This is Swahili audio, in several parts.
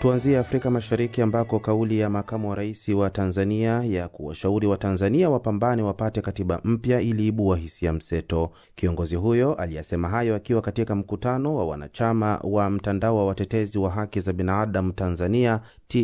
Tuanzie Afrika Mashariki ambako kauli ya makamu wa rais wa Tanzania ya kuwashauri Watanzania wapambane wapate katiba mpya iliibua hisia mseto. Kiongozi huyo aliyasema hayo akiwa katika mkutano wa wanachama wa mtandao wa watetezi wa haki za binadamu Tanzania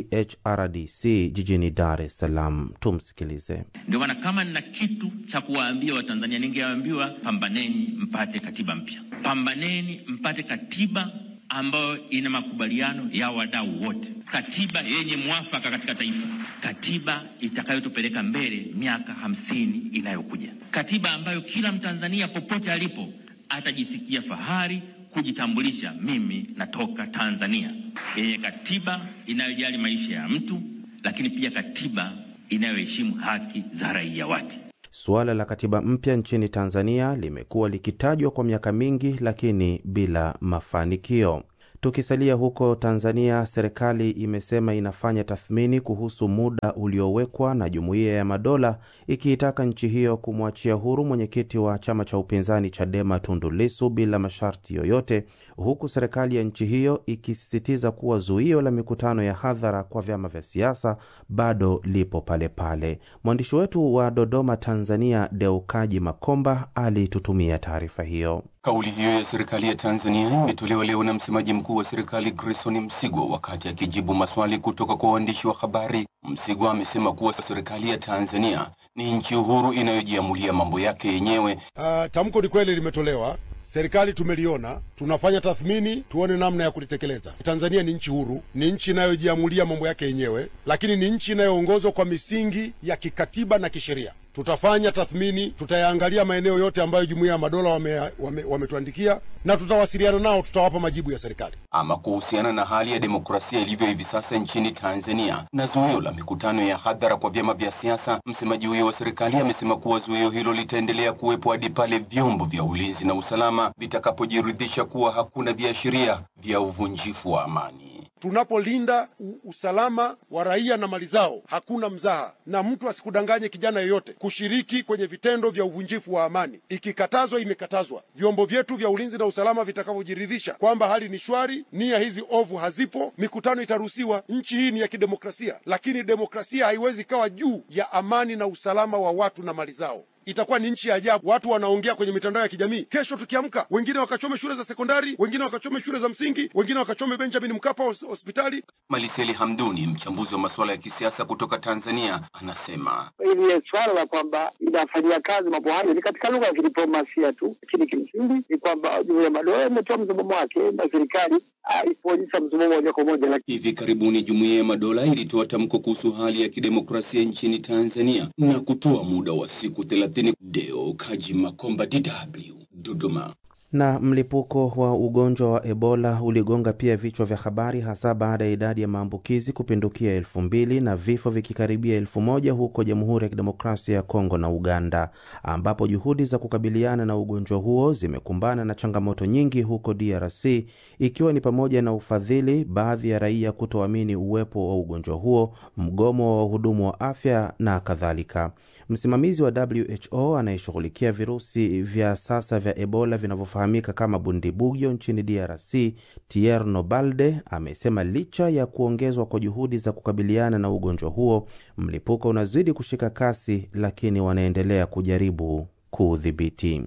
THRDC jijini Dar es Salaam. Tumsikilize. Ndio maana kama nina kitu cha kuwaambia Watanzania, ningewaambiwa pambaneni mpate katiba mpya, pambaneni mpate katiba ambayo ina makubaliano ya wadau wote, katiba yenye mwafaka katika taifa, katiba itakayotupeleka mbele miaka hamsini inayokuja, katiba ambayo kila Mtanzania popote alipo atajisikia fahari kujitambulisha, mimi natoka Tanzania, yenye katiba inayojali maisha ya mtu, lakini pia katiba inayoheshimu haki za raia wake. Suala la katiba mpya nchini Tanzania limekuwa likitajwa kwa miaka mingi, lakini bila mafanikio. Tukisalia huko Tanzania, serikali imesema inafanya tathmini kuhusu muda uliowekwa na Jumuiya ya Madola ikiitaka nchi hiyo kumwachia huru mwenyekiti wa chama cha upinzani Chadema Tundu Lissu bila masharti yoyote, huku serikali ya nchi hiyo ikisisitiza kuwa zuio la mikutano ya hadhara kwa vyama vya siasa bado lipo pale pale. Mwandishi wetu wa Dodoma, Tanzania, Deukaji Makomba alitutumia taarifa hiyo. Kauli hiyo ya serikali ya Tanzania imetolewa leo na msemaji mkuu wa serikali Grayson Msigwa wakati akijibu maswali kutoka kwa waandishi wa habari. Msigwa amesema kuwa serikali ya Tanzania ni nchi uhuru inayojiamulia mambo yake yenyewe. Uh, tamko ni kweli limetolewa, serikali tumeliona, tunafanya tathmini tuone namna ya kulitekeleza. Tanzania ni nchi huru, ni nchi inayojiamulia mambo yake yenyewe, lakini ni nchi inayoongozwa kwa misingi ya kikatiba na kisheria. Tutafanya tathmini, tutayaangalia maeneo yote ambayo jumuiya ya madola wametuandikia, wame, wame na tutawasiliana nao, tutawapa majibu ya serikali. Ama kuhusiana na hali ya demokrasia ilivyo hivi sasa nchini Tanzania na zuio la mikutano ya hadhara kwa vyama vya siasa, msemaji huyo wa serikali amesema kuwa zuio hilo litaendelea kuwepo hadi pale vyombo vya ulinzi na usalama vitakapojiridhisha kuwa hakuna viashiria vya uvunjifu wa amani. Tunapolinda usalama wa raia na mali zao, hakuna mzaha, na mtu asikudanganye kijana yoyote kushiriki kwenye vitendo vya uvunjifu wa amani. Ikikatazwa, imekatazwa. Vyombo vyetu vya ulinzi na usalama vitakavyojiridhisha kwamba hali ni shwari, nia hizi ovu hazipo, mikutano itaruhusiwa. Nchi hii ni ya kidemokrasia, lakini demokrasia haiwezi kawa juu ya amani na usalama wa watu na mali zao. Itakuwa ni nchi ya ajabu. Watu wanaongea kwenye mitandao ya kijamii, kesho tukiamka, wengine wakachome shule za sekondari, wengine wakachome shule za msingi, wengine wakachome Benjamin Mkapa hospitali. Maliseli Hamduni, mchambuzi wa masuala ya kisiasa kutoka Tanzania, anasema hili swala la kwamba inafanyia kazi mambo hayo ni katika lugha ya kidiplomasia tu, lakini kimsingi ni kwamba Jumuiya ya Madola imetoa msimamo wake na serikali haipoonyesha msimamo moja kwa moja. Hivi karibuni Jumuiya ya Madola ilitoa tamko kuhusu hali ya kidemokrasia nchini Tanzania na kutoa muda wa siku thelathini. Deo Kaji Makomba, DW, Dodoma. Na mlipuko wa ugonjwa wa Ebola uligonga pia vichwa vya habari hasa baada ya idadi ya maambukizi kupindukia elfu mbili na vifo vikikaribia elfu moja huko Jamhuri ya Kidemokrasia ya Kongo na Uganda, ambapo juhudi za kukabiliana na ugonjwa huo zimekumbana na changamoto nyingi huko DRC, ikiwa ni pamoja na ufadhili, baadhi ya raia kutoamini uwepo wa ugonjwa huo, mgomo wa wahudumu wa afya na kadhalika. Msimamizi wa WHO anayeshughulikia virusi vya sasa vya Ebola vinavyofahamika kama Bundibugyo nchini DRC, Tierno Balde amesema licha ya kuongezwa kwa juhudi za kukabiliana na ugonjwa huo, mlipuko unazidi kushika kasi, lakini wanaendelea kujaribu kuudhibiti.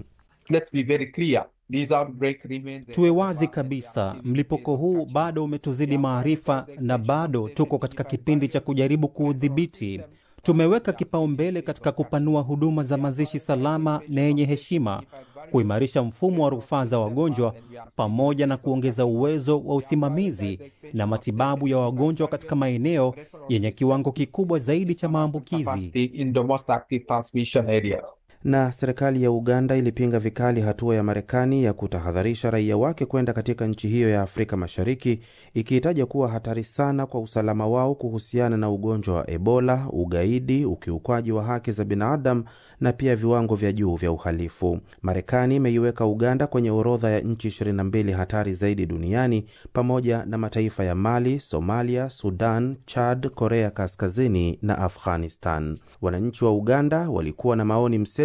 Tuwe wazi kabisa, mlipuko huu bado umetuzidi maarifa na bado tuko katika kipindi cha kujaribu kuudhibiti. Tumeweka kipaumbele katika kupanua huduma za mazishi salama na yenye heshima, kuimarisha mfumo wa rufaa za wagonjwa, pamoja na kuongeza uwezo wa usimamizi na matibabu ya wagonjwa katika maeneo yenye kiwango kikubwa zaidi cha maambukizi. Na serikali ya Uganda ilipinga vikali hatua ya Marekani ya kutahadharisha raia wake kwenda katika nchi hiyo ya Afrika Mashariki, ikiitaja kuwa hatari sana kwa usalama wao kuhusiana na ugonjwa wa Ebola, ugaidi, ukiukwaji wa haki za binadamu na pia viwango vya juu vya uhalifu. Marekani imeiweka Uganda kwenye orodha ya nchi 22 hatari zaidi duniani pamoja na mataifa ya Mali, Somalia, Sudan, Chad, Korea Kaskazini na Afghanistan. Wananchi wa Uganda walikuwa na maoni mseto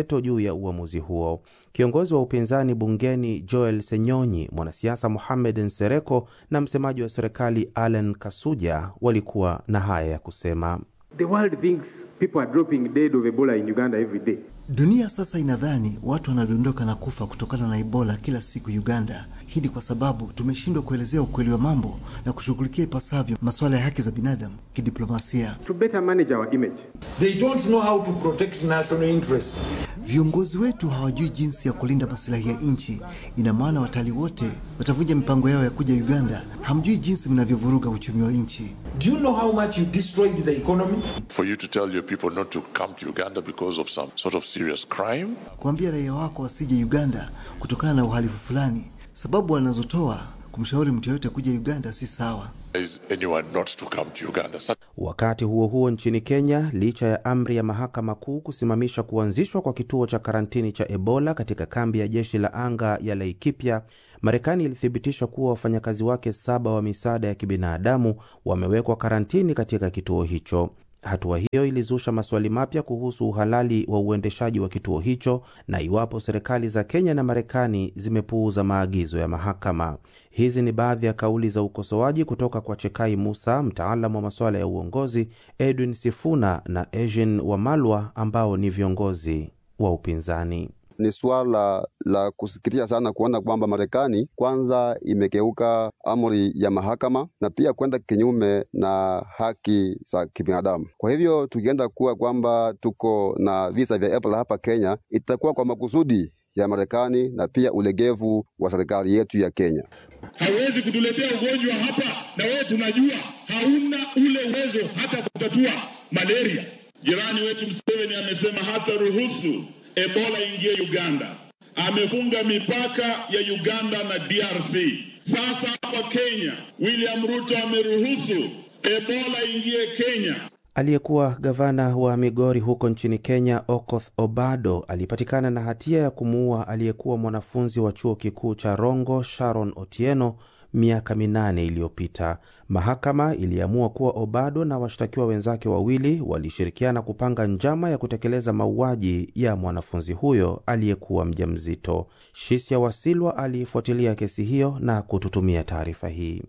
veto juu ya uamuzi huo. Kiongozi wa upinzani bungeni Joel Senyonyi, mwanasiasa Mohamed Nsereko na msemaji wa serikali Allen Kasuja walikuwa na haya ya kusema. The world thinks people are dropping dead of Ebola in Uganda every day. Dunia sasa inadhani watu wanadondoka na kufa kutokana na Ebola kila siku Uganda. Hii ni kwa sababu tumeshindwa kuelezea ukweli wa mambo na kushughulikia ipasavyo masuala ya haki za binadamu kidiplomasia. To better manage our image. They don't know how to protect national interests. Viongozi wetu hawajui jinsi ya kulinda masilahi ya nchi. Ina maana watalii wote watavunja mipango yao ya kuja Uganda. Hamjui jinsi mnavyovuruga uchumi wa nchi. Do you know how much you destroyed the economy? For you to tell your people not to come to Uganda because of some sort of serious crime? Kuambia raia wako wasije Uganda kutokana na uhalifu fulani, sababu wanazotoa kumshauri mtu yoyote kuja Uganda si sawa. Is anyone not to come to Uganda? Such Wakati huo huo, nchini Kenya, licha ya amri ya mahakama kuu kusimamisha kuanzishwa kwa kituo cha karantini cha Ebola katika kambi ya jeshi la anga ya Laikipia, Marekani ilithibitisha kuwa wafanyakazi wake saba wa misaada ya kibinadamu wamewekwa karantini katika kituo hicho. Hatua hiyo ilizusha maswali mapya kuhusu uhalali wa uendeshaji wa kituo hicho na iwapo serikali za Kenya na Marekani zimepuuza maagizo ya mahakama. Hizi ni baadhi ya kauli za ukosoaji kutoka kwa Chekai Musa, mtaalamu wa masuala ya uongozi, Edwin Sifuna na Eugene Wamalwa ambao ni viongozi wa upinzani. Ni suala la kusikitisha sana kuona kwamba Marekani kwanza imekeuka amri ya mahakama na pia kwenda kinyume na haki za kibinadamu. Kwa hivyo tukienda kuwa kwamba tuko na visa vya Ebola hapa Kenya, itakuwa kwa makusudi ya Marekani na pia ulegevu wa serikali yetu ya Kenya. Hauwezi kutuletea ugonjwa hapa na wewe tunajua hauna ule uwezo hata kutatua malaria. Jirani wetu Museveni amesema hata ruhusu Ebola ingie Uganda. Amefunga mipaka ya Uganda na DRC. Sasa hapa Kenya, William Ruto ameruhusu Ebola ingie Kenya. Aliyekuwa gavana wa Migori huko nchini Kenya, Okoth Obado, alipatikana na hatia ya kumuua aliyekuwa mwanafunzi wa chuo kikuu cha Rongo, Sharon Otieno, miaka minane iliyopita. Mahakama iliamua kuwa Obado na washtakiwa wenzake wawili walishirikiana kupanga njama ya kutekeleza mauaji ya mwanafunzi huyo aliyekuwa mjamzito. Shisia Wasilwa aliifuatilia kesi hiyo na kututumia taarifa hii.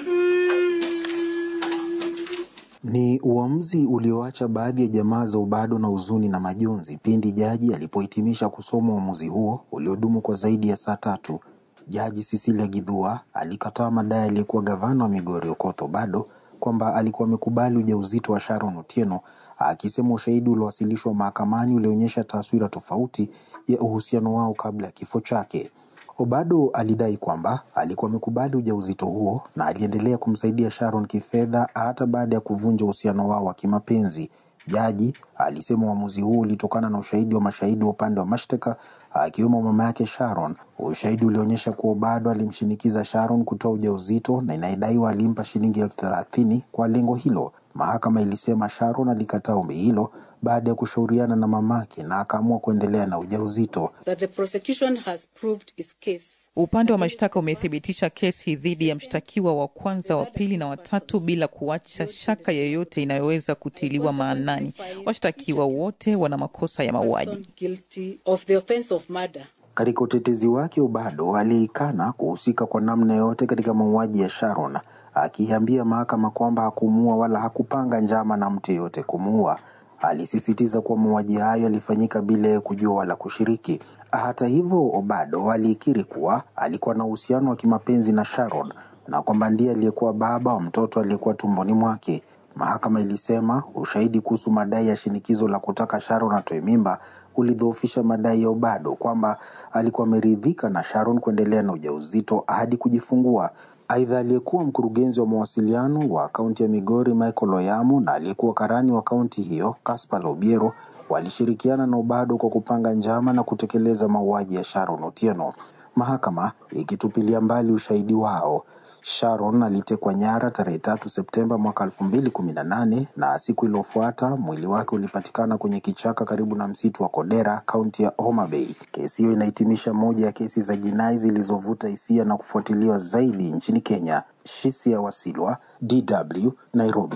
Ni uamuzi ulioacha baadhi ya jamaa za Obado na huzuni na majonzi pindi jaji alipohitimisha kusoma uamuzi huo uliodumu kwa zaidi ya saa tatu. Jaji Cecilia Githua alikataa madai aliyekuwa gavana wa Migori Okoth Obado kwamba alikuwa amekubali ujauzito wa Sharon Otieno, akisema ushahidi uliowasilishwa mahakamani ulionyesha taswira tofauti ya uhusiano wao kabla ya kifo chake. Obado alidai kwamba alikuwa amekubali ujauzito huo na aliendelea kumsaidia Sharon kifedha hata baada ya kuvunja uhusiano wao wa kimapenzi. Jaji alisema uamuzi huu ulitokana na ushahidi wa mashahidi wa upande wa mashtaka akiwemo mama yake Sharon. Ushahidi ulionyesha kuwa Obado alimshinikiza Sharon kutoa ujauzito na inayodaiwa alimpa shilingi elfu thelathini kwa lengo hilo. Mahakama ilisema Sharon alikataa ombi hilo baada ya kushauriana na mamake na akaamua kuendelea na ujauzito. that the prosecution has proved its case. Upande wa mashtaka umethibitisha kesi dhidi ya mshtakiwa wa kwanza, wa pili na watatu bila kuacha shaka yoyote inayoweza kutiliwa maanani. Washtakiwa wote wana makosa ya mauaji. Guilty of the offense of murder. Katika utetezi wake, Obado aliikana kuhusika kwa namna yoyote katika mauaji ya Sharon, akiambia mahakama kwamba hakumuua wala hakupanga njama na mtu yeyote kumuua. Alisisitiza kuwa mauaji hayo yalifanyika bila ya kujua wala kushiriki. Hata hivyo, Obado alikiri kuwa alikuwa na uhusiano wa kimapenzi na Sharon na kwamba ndiye aliyekuwa baba wa mtoto aliyekuwa tumboni mwake. Mahakama ilisema ushahidi kuhusu madai ya shinikizo la kutaka Sharon atoe mimba ulidhoofisha madai ya Obado kwamba alikuwa ameridhika na Sharon kuendelea na ujauzito hadi kujifungua. Aidha, aliyekuwa mkurugenzi wa mawasiliano wa kaunti ya Migori Michael Oyamo na aliyekuwa karani wa kaunti hiyo Caspar Obiero walishirikiana na Obado kwa kupanga njama na kutekeleza mauaji ya Sharon Otieno. Mahakama ikitupilia mbali ushahidi wao. Sharon alitekwa nyara tarehe tatu Septemba mwaka elfu mbili kumi na nane na siku iliyofuata mwili wake ulipatikana kwenye kichaka karibu na msitu wa Kodera, kaunti ya Homa Bay. Kesi hiyo inahitimisha moja ya kesi za jinai zilizovuta hisia na kufuatiliwa zaidi nchini Kenya. Shisia Wasilwa, DW, Nairobi.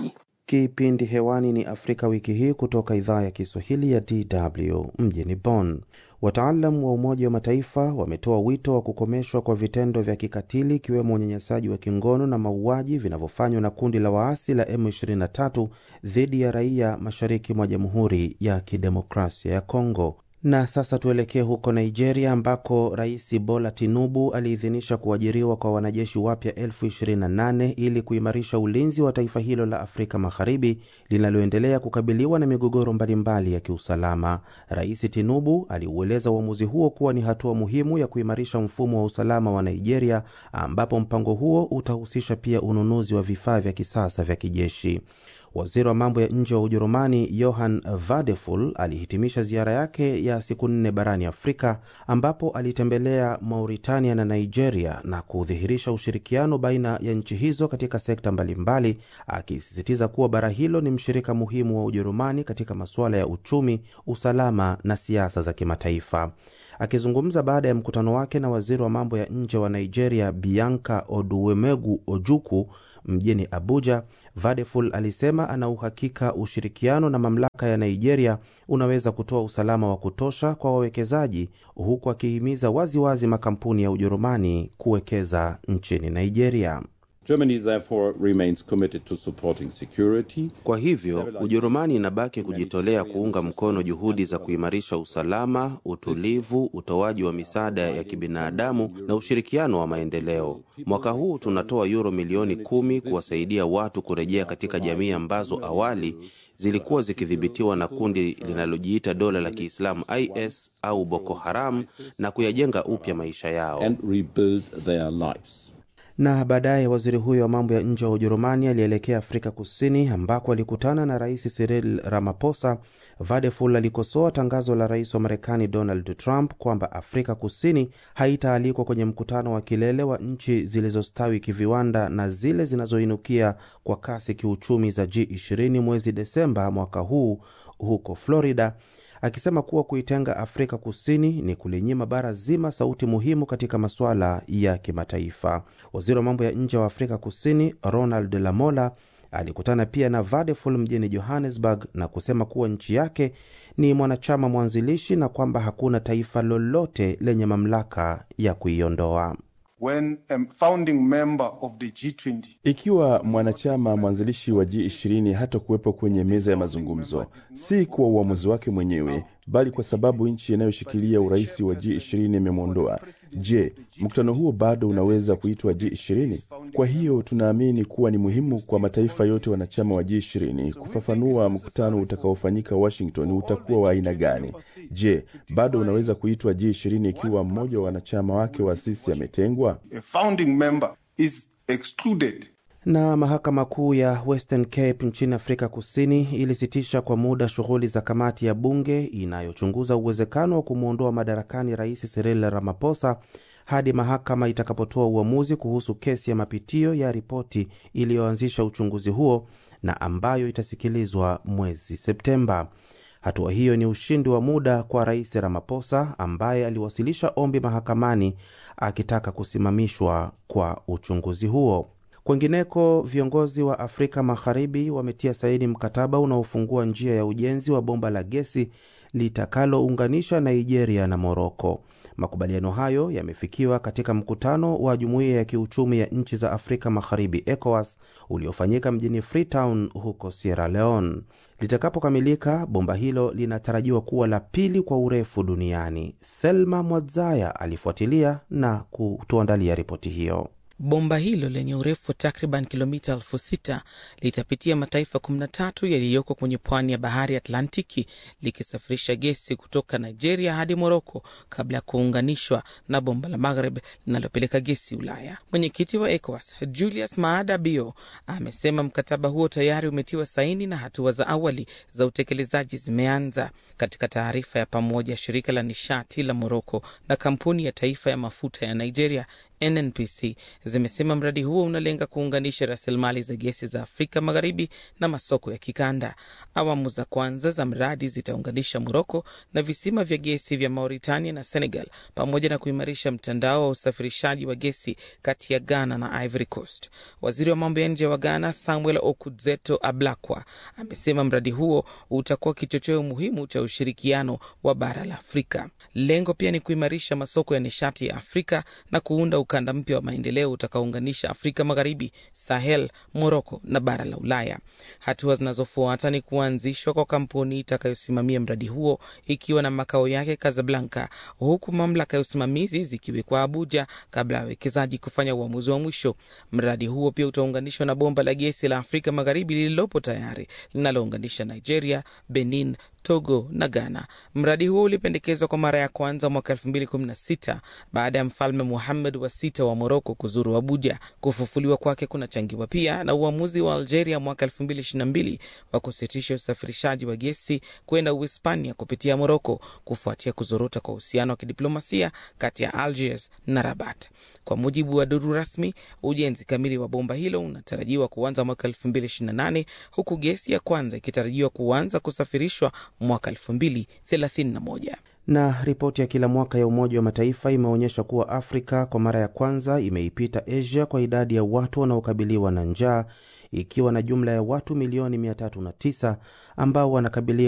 Kipindi hewani ni Afrika wiki hii kutoka idhaa ya Kiswahili ya DW mjini Bonn. Wataalam wa Umoja wa Mataifa wametoa wito wa kukomeshwa kwa vitendo vya kikatili ikiwemo unyanyasaji wa kingono na mauaji vinavyofanywa na kundi la waasi la M23 dhidi ya raia mashariki mwa Jamhuri ya Kidemokrasia ya Kongo. Na sasa tuelekee huko Nigeria ambako Rais Bola Tinubu aliidhinisha kuajiriwa kwa wanajeshi wapya elfu 28 ili kuimarisha ulinzi wa taifa hilo la Afrika Magharibi linaloendelea kukabiliwa na migogoro mbalimbali ya kiusalama. Rais Tinubu aliueleza uamuzi huo kuwa ni hatua muhimu ya kuimarisha mfumo wa usalama wa Nigeria, ambapo mpango huo utahusisha pia ununuzi wa vifaa vya kisasa vya kijeshi. Waziri wa mambo ya nje wa Ujerumani Johann Vadeful alihitimisha ziara yake ya siku nne barani Afrika ambapo alitembelea Mauritania na Nigeria na kudhihirisha ushirikiano baina ya nchi hizo katika sekta mbalimbali, akisisitiza kuwa bara hilo ni mshirika muhimu wa Ujerumani katika masuala ya uchumi, usalama na siasa za kimataifa. Akizungumza baada ya mkutano wake na waziri wa mambo ya nje wa Nigeria Bianca Oduwemegu Ojuku mjini Abuja, Vadeful alisema ana uhakika ushirikiano na mamlaka ya Nigeria unaweza kutoa usalama wa kutosha kwa wawekezaji, huku akihimiza waziwazi makampuni ya Ujerumani kuwekeza nchini Nigeria. Germany therefore remains committed to supporting security. Kwa hivyo Ujerumani inabaki kujitolea kuunga mkono juhudi za kuimarisha usalama, utulivu, utoaji wa misaada ya kibinadamu na ushirikiano wa maendeleo. Mwaka huu tunatoa euro milioni kumi kuwasaidia watu kurejea katika jamii ambazo awali zilikuwa zikidhibitiwa na kundi linalojiita dola la Kiislamu IS au Boko Haram na kuyajenga upya maisha yao. And rebuild their lives. Na baadaye waziri huyo wa mambo ya nje wa Ujerumani alielekea Afrika Kusini ambako alikutana na Rais Cyril Ramaphosa. Vadeful alikosoa tangazo la rais wa Marekani Donald Trump kwamba Afrika Kusini haitaalikwa kwenye mkutano wa kilele wa nchi zilizostawi kiviwanda na zile zinazoinukia kwa kasi kiuchumi za G20 mwezi Desemba mwaka huu huko Florida, akisema kuwa kuitenga Afrika Kusini ni kulinyima bara zima sauti muhimu katika masuala ya kimataifa. Waziri wa mambo ya nje wa Afrika Kusini Ronald Lamola alikutana pia na Vadeful mjini Johannesburg na kusema kuwa nchi yake ni mwanachama mwanzilishi na kwamba hakuna taifa lolote lenye mamlaka ya kuiondoa. When a founding member of the G20 Ikiwa mwanachama mwanzilishi wa G20 hata kuwepo kwenye meza ya mazungumzo, si kwa uamuzi wake mwenyewe, bali kwa sababu nchi inayoshikilia urais wa G20 imemwondoa. Je, mkutano huo bado unaweza kuitwa G20? Kwa hiyo tunaamini kuwa ni muhimu kwa mataifa yote wanachama wa G20 kufafanua mkutano utakaofanyika Washington utakuwa wa aina gani. Je, bado unaweza kuitwa G20 ikiwa mmoja wa wanachama wake wa asisi ametengwa? a founding member is excluded Na mahakama kuu ya Western Cape nchini Afrika Kusini ilisitisha kwa muda shughuli za kamati ya bunge inayochunguza uwezekano wa kumwondoa madarakani Rais Cyril Ramaphosa hadi mahakama itakapotoa uamuzi kuhusu kesi ya mapitio ya ripoti iliyoanzisha uchunguzi huo na ambayo itasikilizwa mwezi Septemba. Hatua hiyo ni ushindi wa muda kwa Rais Ramaphosa ambaye aliwasilisha ombi mahakamani akitaka kusimamishwa kwa uchunguzi huo. Kwengineko, viongozi wa Afrika Magharibi wametia saini mkataba unaofungua njia ya ujenzi wa bomba la gesi litakalounganisha Nigeria na Moroko. Makubaliano hayo yamefikiwa katika mkutano wa Jumuiya ya Kiuchumi ya Nchi za Afrika Magharibi, ECOWAS, uliofanyika mjini Freetown huko Sierra Leone. Litakapokamilika, bomba hilo linatarajiwa kuwa la pili kwa urefu duniani. Thelma Mwadzaya alifuatilia na kutuandalia ripoti hiyo. Bomba hilo lenye urefu wa takriban kilomita elfu sita litapitia mataifa 13 yaliyoko kwenye pwani ya bahari Atlantiki likisafirisha gesi kutoka Nigeria hadi Moroko kabla ya kuunganishwa na bomba la Maghreb linalopeleka gesi Ulaya. Mwenyekiti wa ECOWAS Julius Maada Bio amesema mkataba huo tayari umetiwa saini na hatua za awali za utekelezaji zimeanza. Katika taarifa ya pamoja, shirika la nishati la Moroko na kampuni ya taifa ya mafuta ya Nigeria NNPC zimesema mradi huo unalenga kuunganisha rasilimali za gesi za Afrika Magharibi na masoko ya kikanda. Awamu za kwanza za mradi zitaunganisha Moroko na visima vya gesi vya Mauritania na Senegal, pamoja na kuimarisha mtandao wa usafirishaji wa gesi kati ya Ghana na Ivory Coast. Waziri wa mambo ya nje wa Ghana Samuel Okudzeto Ablakwa amesema mradi huo utakuwa kichocheo muhimu cha ushirikiano wa bara la Afrika. Lengo pia ni kuimarisha masoko ya nishati ya Afrika na kuunda ukanda mpya wa maendeleo utakaounganisha Afrika Magharibi, Sahel, Moroko na bara la Ulaya. Hatua zinazofuata ni kuanzishwa kwa kampuni itakayosimamia mradi huo ikiwa na makao yake Casablanca, huku mamlaka ya usimamizi zikiwekwa Abuja kabla ya wawekezaji kufanya uamuzi wa mwisho. Mradi huo pia utaunganishwa na bomba la gesi la Afrika Magharibi lililopo tayari linalounganisha Nigeria, Benin, Togo na Ghana. Mradi huo ulipendekezwa kwa mara ya kwanza mwaka 2016 baada ya mfalme Muhammad wa sita wa Moroko kuzuru Abuja. Kufufuliwa kwake kunachangiwa pia na uamuzi wa Algeria mwaka 2022 wa kusitisha usafirishaji wa gesi kwenda Uhispania kupitia Moroko kufuatia kuzorota kwa uhusiano wa kidiplomasia kati ya Algiers na Rabat. Kwa mujibu wa duru rasmi, ujenzi kamili wa bomba hilo unatarajiwa kuanza mwaka 2028 huku gesi ya kwanza ikitarajiwa kuanza kusafirishwa mwaka 2031. Na ripoti ya kila mwaka ya Umoja wa Mataifa imeonyesha kuwa Afrika kwa mara ya kwanza imeipita Asia kwa idadi ya watu wanaokabiliwa na njaa ikiwa na jumla ya watu milioni 309 ambao wanakabiliwa